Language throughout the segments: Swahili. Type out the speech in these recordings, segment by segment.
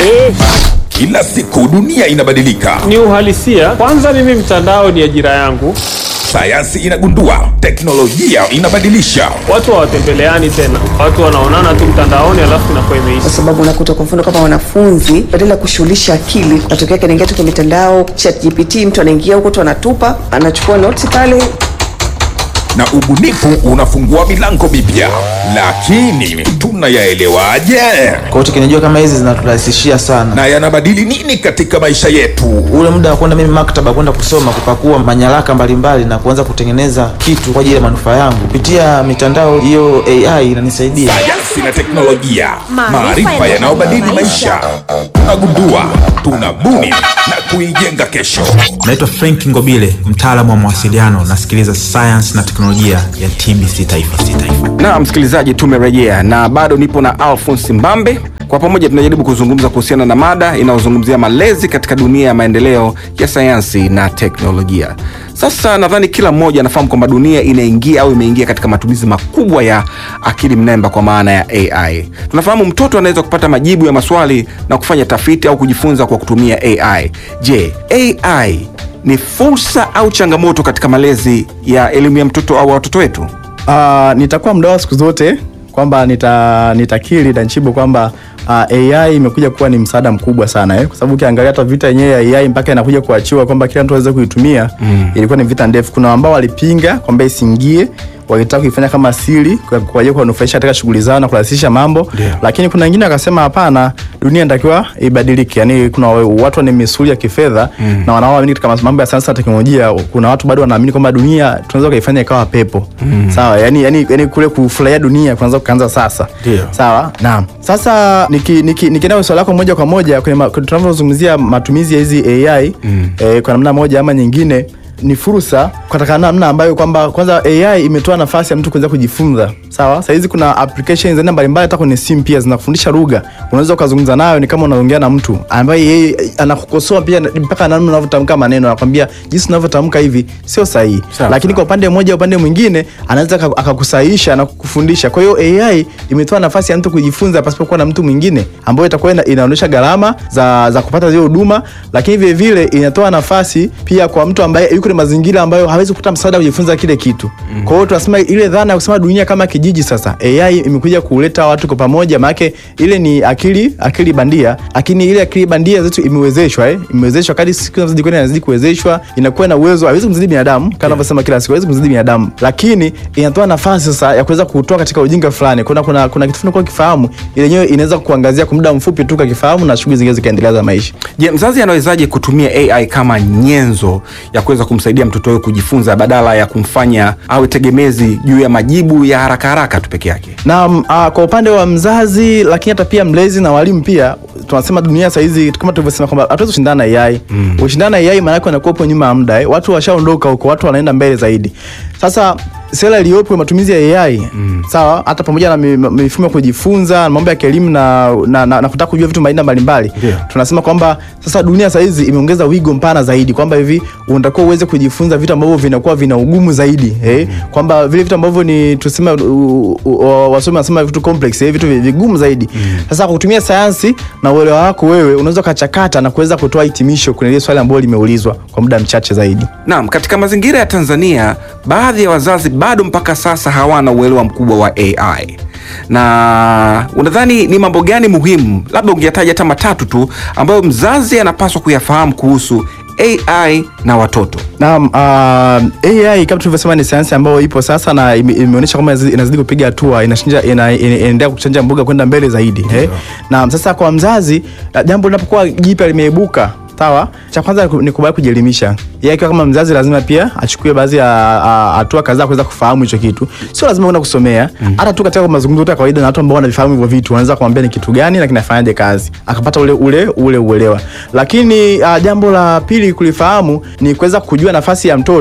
Eh, Kila siku dunia inabadilika, ni uhalisia. Kwanza mimi mtandao ni ajira yangu, sayansi inagundua, teknolojia inabadilisha. watu hawatembeleani tena, watu wanaonana tu mtandaoni, alafu inakuwa kwa imeisha. sababu unakuta kwa mfano kama wanafunzi badala ya kushughulisha akili, matokeo yake anaingia tu kwenye mitandao chat GPT, mtu anaingia huko tu anatupa, anachukua notes pale na ubunifu unafungua milango mipya, lakini tunayaelewaje? Kwa hiyo teknolojia kama hizi zinaturahisishia sana Na yanabadili nini katika maisha yetu? ule muda wa kwenda mimi maktaba kwenda kusoma kupakua manyaraka mbalimbali na kuanza kutengeneza kitu kwa ajili ya manufaa yangu kupitia mitandao hiyo AI inanisaidia. Sayansi na teknolojia, Maarifa maarifa yanayobadili yanayobadilisha. maisha. Tunagundua, tunabuni na kuijenga kesho. Naitwa Frank Ngobile, mtaalamu wa mawasiliano. Nasikiliza sayansi na teknolojia ya TBC Taifa. Taifa. Na msikilizaji, tumerejea na bado nipo na Alphonse Mbambe. Kwa pamoja tunajaribu kuzungumza kuhusiana na mada inayozungumzia malezi katika dunia ya maendeleo ya sayansi na teknolojia. Sasa nadhani kila mmoja anafahamu kwamba dunia inaingia au imeingia katika matumizi makubwa ya akili mnemba kwa maana ya AI. Tunafahamu mtoto anaweza kupata majibu ya maswali na kufanya tafiti au kujifunza kwa kutumia AI. Je, AI ni fursa au changamoto katika malezi ya elimu ya mtoto au watoto wetu? Uh, nitakuwa mdau siku zote kwamba nita nitakiri Danchibo kwamba uh, AI imekuja kuwa ni msaada mkubwa sana eh? Kwa sababu ukiangalia hata vita yenyewe ya AI mpaka inakuja kuachiwa kwamba kila mtu aweze kuitumia mm. ilikuwa ni vita ndefu. Kuna ambao walipinga kwamba isiingie walitaka kuifanya kama siri kwa kwa ajili ya kuwanufaisha katika shughuli zao na kurahisisha mambo Ndio. lakini kuna wengine wakasema hapana, dunia inatakiwa ibadilike. Yani kuna watu wana misuli ya kifedha mm. na wanaoamini katika mambo ya sayansi na teknolojia. Kuna watu bado wanaamini kwamba dunia tunaweza kuifanya ikawa pepo mm. sawa, yani, yani, yani kule kufurahia dunia kuanza kuanza sasa Ndio. sawa. Naam, sasa nikienda niki, niki swali lako moja kwa moja kwenye ma- tunavyozungumzia matumizi ya hizi AI mm. eh, kwa namna moja ama nyingine ni fursa katika namna ambayo kwamba kwanza AI imetoa nafasi ya mtu kuweza kujifunza. Sawa, saa hizi kuna applications aina mbalimbali, hata kwenye simu pia zinafundisha lugha. Unaweza ukazungumza nayo, ni kama unaongea na mtu ambaye yeye anakukosoa pia mpaka namna unavyotamka maneno, anakwambia jinsi unavyotamka hivi sio sahihi, Sawa, lakini sawa. kwa upande mmoja, upande mwingine anaweza aka- akakusahihisha na kukufundisha. Kwa hiyo AI imetoa nafasi ya mtu kujifunza pasipokuwa na mtu mwingine, ambayo itakuwa ina, inaonyesha gharama za, za kupata zile huduma, lakini vile vile inatoa nafasi pia kwa mtu ambaye yuko kwenye mazingira ambayo hawezi kupata msaada wa kujifunza kile kitu. Kwa hiyo tunasema ile dhana ya kusema dunia kama kijiji, sasa AI imekuja kuleta watu kwa pamoja, maana ile ni akili akili bandia, lakini ile akili bandia zetu imewezeshwa eh, imewezeshwa kadri siku zinazozidi kwenda inazidi kuwezeshwa, inakuwa na uwezo, haiwezi kumzidi binadamu kama anavyosema kila siku, haiwezi kumzidi binadamu, lakini inatoa nafasi sasa ya kuweza kutoa katika ujinga fulani. Kuna kuna kuna kitu fulani kwa kifahamu, ile yenyewe inaweza kuangazia kwa muda mfupi tu kakifahamu, na shughuli zingine zikaendelea za maisha. Je, mzazi anawezaje kutumia AI kama nyenzo ya kuweza kumsaidia mtoto wake kujifunza badala ya kumfanya awe tegemezi juu ya majibu ya haraka haraka tu peke yake? na uh, kwa upande wa mzazi lakini hata pia mlezi na walimu pia tunasema dunia saa hizi kama tulivyosema kwamba hatuwezi kushindana na AI. Mm. Ushindana na AI maana yake unakuwa upo nyuma ya muda eh. Watu washaondoka huko, watu wanaenda mbele zaidi. Sasa sera iliyopo ya matumizi ya AI mm. sawa, hata pamoja na mi- mi- mifumo ya kujifunza na mambo ya kielimu na, na, na, na kutaka kujua vitu aina mbalimbali Ndio. tunasema kwamba sasa dunia saa hizi imeongeza wigo mpana zaidi kwamba hivi unatakiwa uweze kujifunza vitu ambavyo vinakuwa vina ugumu zaidi eh? kwamba vile vitu ambavyo ni tuseme u- u- u- wasomi wanasema vitu complex eh? vitu vi- vigumu zaidi sasa kwa kutumia sayansi na uelewa wako wewe unaweza ukachakata na kuweza kutoa hitimisho kwenye ile swali ambalo limeulizwa kwa muda mchache zaidi Naam, katika mazingira ya Tanzania, baadhi ya wazazi bado mpaka sasa hawana uelewa mkubwa wa AI. Na unadhani ni mambo gani muhimu, labda ungetaja hata matatu tu, ambayo mzazi anapaswa kuyafahamu kuhusu AI na watoto? Naam, uh, AI kama tulivyosema ni sayansi ambayo ipo sasa na ime- imeonyesha kwamba inazidi- inazidi kupiga hatua, inashinja ina- ina- inaendelea kuchanja mbuga kwenda mbele zaidi. Eh? Naam, sasa kwa mzazi uh, jambo linapokuwa jipya limeibuka sawa, cha kwanza ni ku- ni kubali kujielimisha. Yeye akiwa kama mzazi lazima pia achukue baadhi ya ah, hatua kadhaa kuweza kufahamu hicho kitu. Sio lazima kwenda kusomea, hata tu katika mazungumzo tu ya kawaida na watu ambao wanavifahamu hivyo vitu, wanaweza kumwambia ni kitu gani na kinafanyaje kazi, akapata ule ule ule uelewa. Lakini uh, jambo la pili kulifahamu ni kuweza kujua nafasi ya mtoto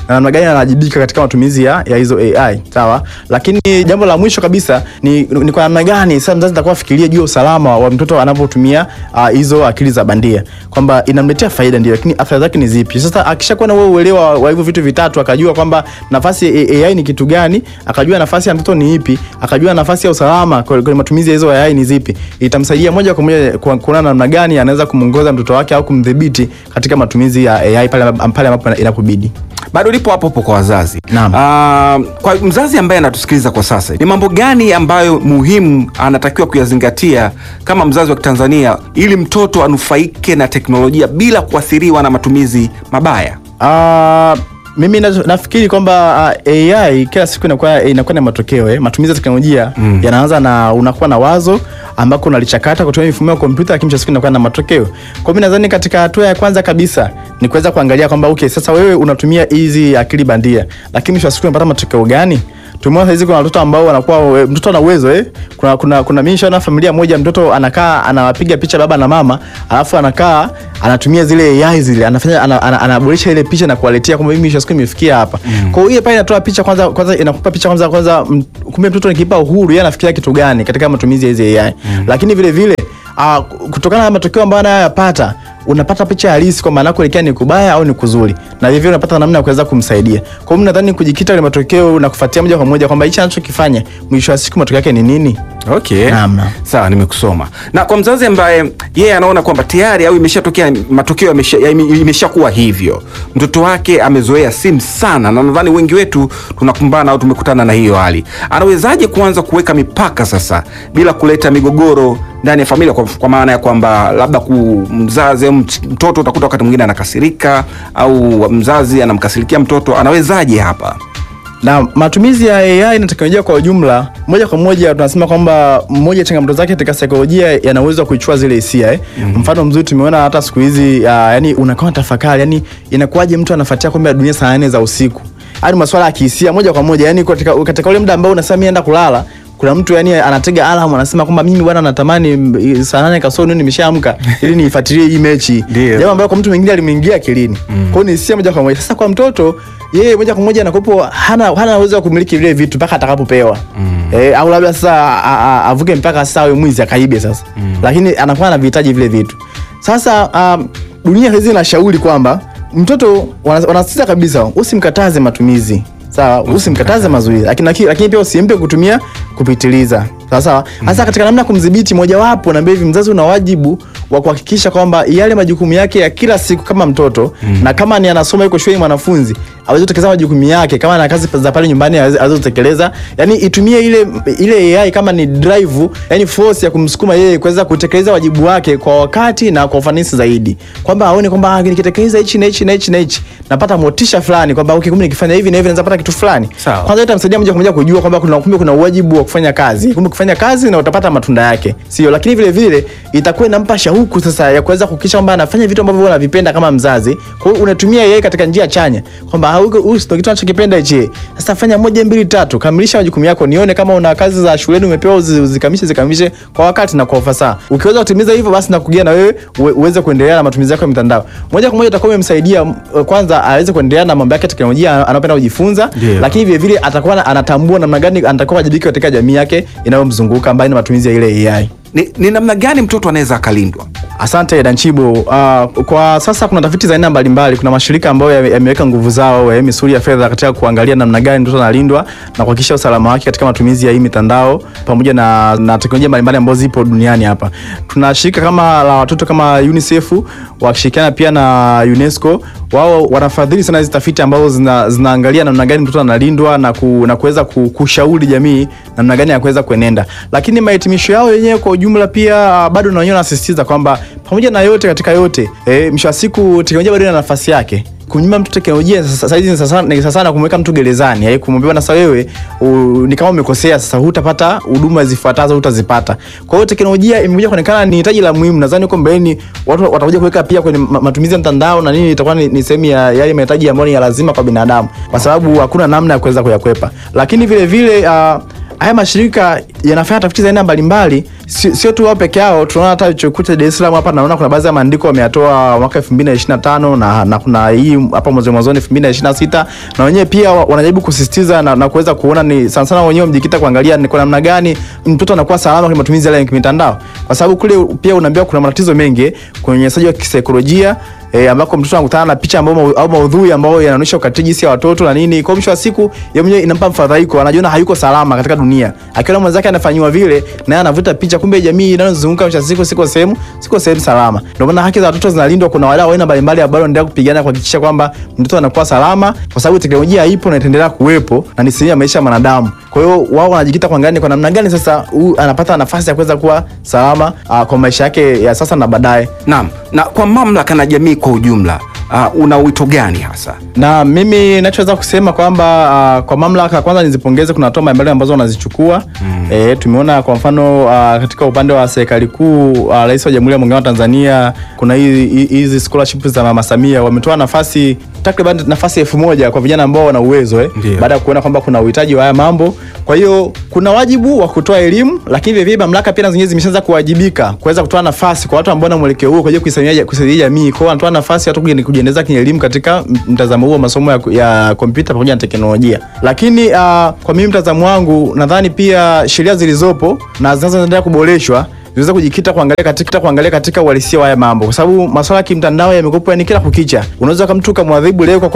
na namna gani anawajibika katika matumizi ya, ya hizo AI sawa. Lakini jambo la mwisho kabisa ni, ni kwa namna gani sasa mzazi atakuwa afikirie juu ya usalama wa mtoto anapotumia ah, hizo akili za bandia, kwamba inamletea faida ndio, lakini athari zake ni zipi? Sasa akishakuwa na wewe uelewa wa hivyo vitu vitatu, akajua kwamba nafasi ya AI ni kitu gani, akajua nafasi ya mtoto ni ipi, akajua nafasi ya usalama kwa- kwenye matumizi ya hizo AI ni zipi, itamsaidia moja kwa moja ku- kuona namna gani anaweza kumwongoza mtoto wake au kumdhibiti katika matumizi ya AI pale pale ambapo inapobidi. bado lipo hapo hapo kwa wazazi Naam. Ah, kwa mzazi ambaye anatusikiliza kwa sasa ni mambo gani ambayo muhimu anatakiwa kuyazingatia kama mzazi wa kitanzania ili mtoto anufaike na teknolojia bila kuathiriwa na matumizi mabaya Uh, mimi na, nafikiri kwamba uh, AI kila siku inakuwa inakuwa na matokeo eh. Matumizi ya teknolojia mm. yanaanza na unakuwa na wazo ambako unalichakata kutumia mifumo ya kompyuta, lakini mwisho wa siku inakuwa na matokeo. Kwa hiyo mimi nadhani katika hatua ya kwanza kabisa ni kuweza kuangalia kwamba okay, sasa wewe unatumia hizi akili bandia, lakini mwisho wa siku unapata matokeo gani? Tumeona hizi kuna watoto ambao wanakuwa we- mtoto ana uwezo eh. Kuna kuna kuna mimi nishaona familia moja mtoto anakaa anawapiga picha baba na mama, alafu anakaa anatumia zile AI zile anafanya ana- ana- anaboresha ile picha na kuwaletea kwamba mimi mwisho wa siku imefikia hapa. Kwa hiyo ile pale inatoa picha kwanza kwanza inakupa picha kwanza kwanza m- kumbe mtoto nikipa uhuru yeye anafikiria kitu gani katika matumizi ya hizi AI. Lakini vile vile uh, kutokana na matokeo ambayo anayoyapata unapata picha halisi kwamba anakoelekea ni kubaya au ni kuzuri, na hivyo unapata namna ya kuweza kumsaidia. Kwa hiyo mimi nadhani kujikita kwenye matokeo na kufuatia moja kwa moja kwamba hichi anachokifanya mwisho wa siku matokeo yake ni nini. okay Naam, naam. sawa nimekusoma na kwa mzazi ambaye yeye anaona kwamba tayari au imeshatokea matokeo yamesha- ya- ime- imeshakuwa hivyo mtoto wake amezoea simu sana na nadhani wengi wetu tunakumbana au tumekutana na hiyo hali anawezaje kuanza kuweka mipaka sasa bila kuleta migogoro ndani ya familia kwa, kwa maana ya kwamba labda ku mzazi au mt- mtoto utakuta wakati mwingine anakasirika au mzazi anamkasirikia mtoto anawezaje hapa na matumizi ya AI na teknolojia kwa ujumla, moja kwa moja tunasema kwamba moja ya changamoto zake katika saikolojia yana uwezo wa kuichua zile hisia eh. Mfano mzuri tumeona hata siku hizi uh, yani unakaa tafakari, yani inakuwaje mtu anafuatia kombe la dunia saa nne za usiku, hadi masuala ya kihisia moja kwa moja, yani katika, katika ule muda ambao unasema mimi naenda kulala kuna mtu yani anatega alarm anasema kwamba mimi bwana natamani mm, saa nane kasoro niwe nimeshaamka ili niifuatilie hii mechi, Ndio. jambo ambalo kwa mtu mwingine alimwingia akilini. Kwa hiyo ni hisia moja kwa moja. Sasa kwa mtoto yeye moja kwa moja anakopo hana hana uwezo wa kumiliki vile vitu mpaka atakapopewa. Eh, au labda sasa a- a- avuke mpaka sasa awe mwizi akaibe sasa. Lakini anakuwa anavihitaji vile vitu. Sasa um, dunia hizi inashauri kwamba mtoto wana- wanasisitiza kabisa usimkataze matumizi. Sawa, usimkataze mazoezi. Lakini lakini lakini pia usimpe kutumia kupitiliza. Sawa sawa. Hasa katika namna ya kumdhibiti mojawapo na hivi mzazi una wajibu wa kuhakikisha kwamba yale majukumu yake ya kila siku kama mtoto na kama ni anasoma yuko shule mwanafunzi aweze kutekeleza majukumu yake, kama ana kazi za pale nyumbani aweze aweze kutekeleza, yani itumie ile ile AI kama ni drive, yani force ya kumsukuma yeye kuweza kutekeleza wajibu wake kwa wakati na kwa ufanisi zaidi, kwamba aone kwamba ah, nikitekeleza hichi na hichi na hichi na hichi napata motisha fulani, kwamba okay, kumbe nikifanya hivi na hivi naweza pata kitu fulani. Sawa. Kwanza itamsaidia moja kwa moja kujua kwamba kuna kumbe kuna wajibu wa kufanya kazi, kumbe kufanya kazi na utapata matunda yake, sio? Lakini vile vile itakuwa inampa shauku sasa ya kuweza kuhakikisha kwamba anafanya vitu ambavyo wewe unavipenda kama mzazi. Kwa hiyo unatumia yeye katika njia chanya, kwamba ah, huko huyu ndio kitu anachokipenda hichi. Sasa fanya moja mbili tatu, kamilisha majukumu yako, nione kama una kazi za shuleni umepewa uzi- uzikamilishe, zikamilishe kwa wakati na kwa ufasaha. Ukiweza kutimiza hivyo, basi nakugia na wewe uwe- uweze kuendelea na matumizi yako ya mitandao moja kwa moja, utakuwa umemsaidia mm, kwanza aweze kuendelea na mambo yake ya teknolojia anapenda kujifunza, Ndio. lakini vile vile atakuwa na- anatambua namna gani anatakiwa wajibike katika jamii yake inayomzunguka ambayo ni matumizi ya ile AI. ni, ni namna gani mtoto anaweza akalindwa Asante Danchibo. Uh, kwa sasa kuna tafiti za aina mbalimbali. Kuna mashirika ambayo yame- yameweka nguvu zao ya misuli ya fedha katika kuangalia namna gani mtoto analindwa na kuhakikisha usalama wake katika matumizi ya hii mitandao pamoja na, na teknolojia mbalimbali ambazo zipo duniani hapa. Tuna shirika kama la watoto kama UNICEF wakishirikiana pia na UNESCO, wao wanafadhili sana hizi tafiti ambazo zina, zinaangalia namna gani mtoto analindwa na, ku, na kuweza ku, kushauri jamii namna gani ya kuweza kuenenda, lakini mahitimisho yao yenyewe kwa ujumla pia ah, bado na wenyewe wanasisitiza kwamba pamoja na yote katika yote eh, mwisho wa siku teknolojia bado ina nafasi yake kunyima mtu teknolojia sasa saizi ni sasa ni sasa na kumweka mtu gerezani eh, kumwambia na sasa wewe u, ni kama umekosea sasa hutapata huduma zifuatazo hutazipata kwa hiyo teknolojia imekuja kuonekana ni hitaji la muhimu nadhani huko mbeleni watu watakuja kuweka pia kwenye ma- matumizi ya mtandao na nini itakuwa ni, ni sehemu ya yale mahitaji ambayo ni ya lazima kwa binadamu kwa sababu hakuna namna ya kuweza kuyakwepa lakini vile vile uh, haya mashirika yanafanya tafiti za aina mbalimbali, sio sio tu wao peke yao. Tunaona hata chuo kikuu cha Dar es Salaam hapa, naona kuna baadhi ya maandiko wameyatoa mwaka 2025 na, na kuna hii hapa mwanzo mwanzoni 2026 na wenyewe pia wa- wanajaribu kusisitiza na, na kuweza kuona ni sana sana wenyewe mjikita kuangalia ni kwa namna gani mtoto anakuwa salama kwenye matumizi yale ya mitandao, kwa sababu kule pia unaambiwa kuna matatizo mengi kwenye unyanyasaji wa kisaikolojia E, ambako mtoto anakutana na picha ambao mau- au maudhui ambayo yanaonyesha ukatili jinsi ya watoto na nini. Kwa mwisho wa siku yeye mwenyewe inampa mfadhaiko, anajiona hayuko salama katika dunia, akiona mwenzake anafanyiwa vile, naye anavuta picha, kumbe jamii inayozunguka mwisho wa siku siko sehemu siko sehemu salama. Ndio maana haki za watoto zinalindwa. Kuna wadau wa aina mbalimbali ambao wanaendelea kupigana kuhakikisha kwamba mtoto anakuwa salama, kwa sababu teknolojia ipo na itaendelea kuwepo na ni sehemu ya maisha ya mwanadamu. Kwa hiyo wao wanajikita kuangalia ni kwa namna gani sasa huyu anapata nafasi ya kuweza kuwa salama uh, kwa maisha yake ya sasa na baadaye. Naam, na kwa mamlaka na jamii kwa ujumla uh, una wito gani hasa? na mimi nachoweza kusema kwamba uh, kwa mamlaka kwanza nizipongeze, kuna hatua mbalimbali ambazo wanazichukua mm. E, tumeona kwa mfano uh, katika upande wa serikali kuu uh, Rais wa Jamhuri ya Muungano wa Tanzania kuna hizi hizi scholarship za Mama Samia wametoa nafasi takriban nafasi elfu moja kwa vijana ambao wana uwezo eh, Ndio. baada ya kuona kwamba kuna uhitaji wa haya mambo. Kwa hiyo kuna wajibu wa kutoa elimu, lakini vile vile mamlaka pia na zenyewe zimeshaanza kuwajibika kuweza kutoa nafasi kwa watu ambao na mwelekeo huo kwa ajili ya kuisaidia kusaidia jamii. Kwa hiyo wanatoa nafasi watu kuji- kujiendeleza kwenye elimu katika m- mtazamo huo wa masomo ya, ya kompyuta pamoja na teknolojia. Lakini uh, kwa mimi mtazamo wangu nadhani pia sheria zilizopo na zinazoendelea kuboreshwa ziweze kujikita kuangalia katika kuangalia katika uhalisia wa haya mambo, kwa sababu masuala ya kimtandao yamekuwa ni kila kukicha. Unaweza kama mtu ukamwadhibu leo kwa